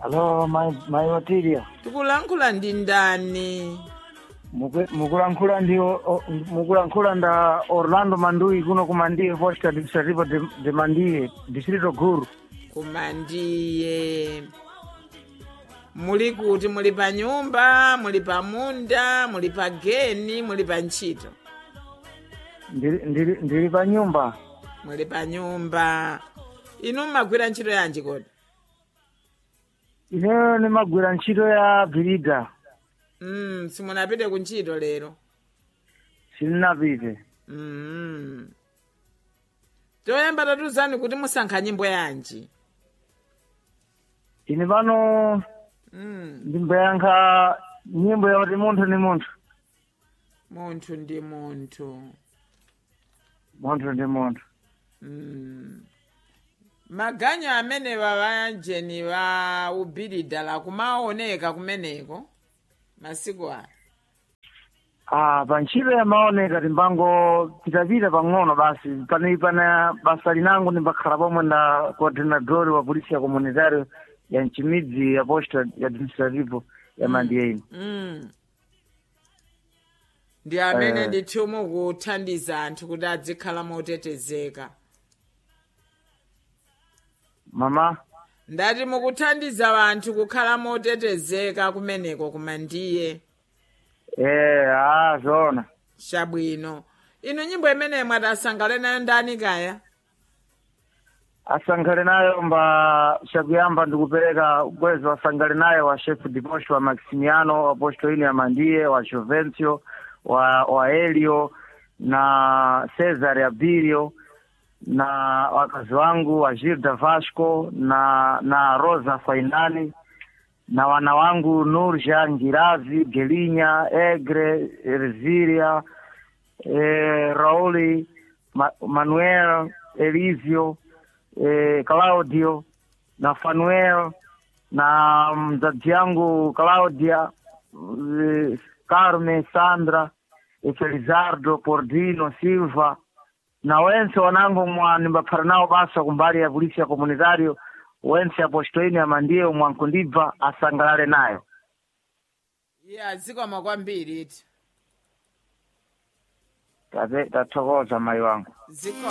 Alo, mai mai Otilia. tikulankhula ndi ndani Muku- Mukulankhula ndi o- o- mukulankhula nda Orlando Mandui kuno kumandiye posta administrativo de, de Mandiye distrito Guru. kumandiye muli kuti muli pa nyumba muli pa munda muli pa geni muli pa ntchito Ndiri ndiri ndiri pa nyumba. muli pa nyumba inu mmagwira ntchito yanji kodi Ineyo nimagwira ntchito ya birida. mm, simunapite ku ntchito lero Sininapite. mm. toyamba tatuzani kuti musankha nyimbo yanji Ine pano mm. ndimbayankha nyimbo yakuti munthu ni munthu. munthu ndi munthu Munthu ndi munthu. Mm. maganyo amene vavanjeni va ubhilidala kumaoneka kumeneko masiku aya Ah, pa ntchito yamaoneka timbango pitapita pang'ono basi pane pana basa linangu ndimbakhala pomwe nda coordinador wa polisi ya comunitario ya mchimidzi ya posta ya administrativo ya mandiyeini mm. ndi amene Eh. ndithu mukuthandiza anthu kuti adzikhala motetezeka mama ndati mukuthandiza anthu kukhala motetezeka kumeneko kumandiye eh ah zona chabwino inu nyimbo imeneyi mwati asangale nayo ndani kaya asankhale nayo mba chakuyamba ndikupereka bwezo asankhale nayo wa chef de posto wa maximiano wa posto ini ya mandiye wa jovencio wa wa elio na cesar abilio na wakazi wangu wa gilda vasco na na rosa fainani na wana wangu nurja ngirazi gelinya egre erziria eh, rauli Ma, manuel elizio eh, Claudio na Fanuel na mzazi yangu Claudia eh, Carmen Sandra eh, Felizardo Pordino Silva na wense wanangu mwa nimbaphara nawo basa kumbali ya polisi ya komunitario wense apostoini amandiye mwankundibva asangalale nayo iye azikoma kwambiri iti Tate- tathokoza mayi wangu ziko